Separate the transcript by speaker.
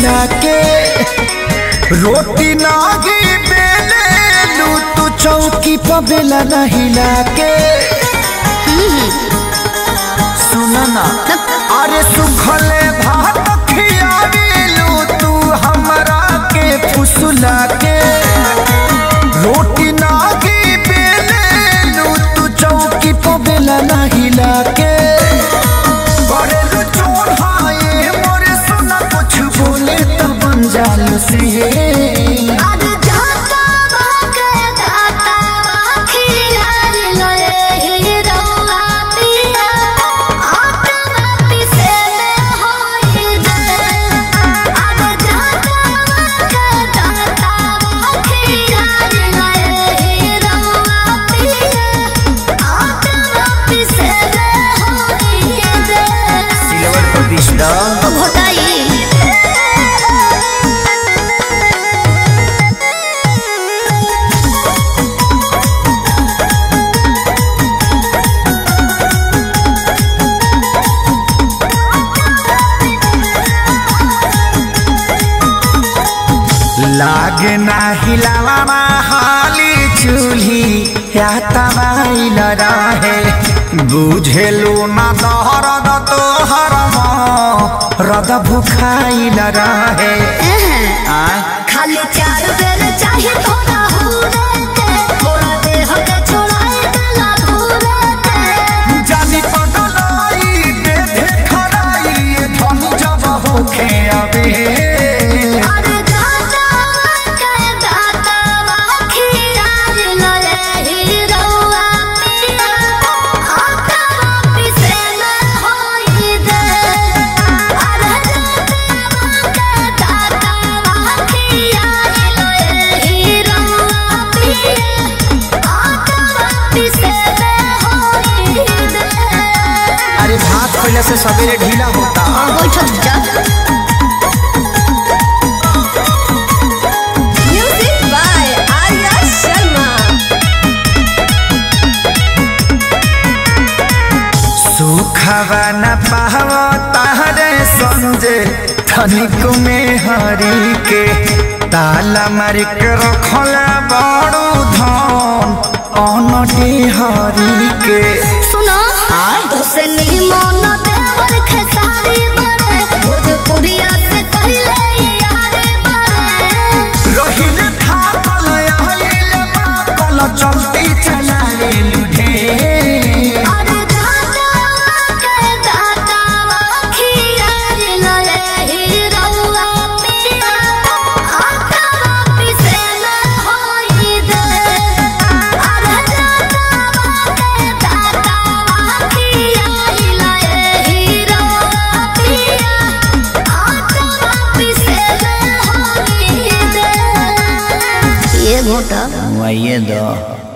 Speaker 1: फुसला के रोटी नागी बेले लू तू चौकी पर बेला नहीं लाके सुना ना अरे सुखले भात खियावेलू तू हमरा के फुसला के रोटी नागी बेले लू तू चौकी पर बेला नहीं लाके करेलू चोर हाये मोरे सुना कुछ बोले तो बन जालू से
Speaker 2: आज जाता बाके दाता खियाल लए ही रौआ पिया आटा पिसे में होई दे आज जाता बाके दाता खियाल लए ही रौआ पिया आटा पिसे में होई दे
Speaker 1: सिल्वर प्रतिष्ठा
Speaker 2: घोटाई
Speaker 1: लागे ना हिलावा हाली चूल्ही या तमाइल रहे बुझेलू ना दहरद तोहर रद भुखाइल रहे आय
Speaker 2: खाली चार बेर चाहे थोड़ा हुरे के थोड़ा देह के छोड़ाए गला धुरे के
Speaker 1: जानी पगलाई बेधे खड़ाई ये धन जब होखे अबे
Speaker 2: अरे दाता के दाता खियाल लए ही रौआ पिया आटा पिसे में होई दे अरे दाता के दाता खियाल लए ही रौआ पिया आटा पिसे में होई दे
Speaker 1: अरे भात पहले से सवेरे ढीला होता
Speaker 2: बैठक जा
Speaker 3: Music by Arya Sharma.
Speaker 1: सुखवा न पाव तारे संजे धनिक में हरी के ताला मारी के रखल बड़ू धन अनटी हरी के
Speaker 2: सुनो तोसे निमन देवर खेसारी बने भोजपुरिया से कहले यारे बने
Speaker 1: रहिल थाकल आइल पाकल चलती चला रे लुढे
Speaker 2: अरे दाता के दाता खियार लए ही रौआ पिया आटा पिसे में होई दे अरे दाता के दाता खियार लए ही रौआ पिया आटा पिसे में होई दे ये घोटा
Speaker 1: वही दो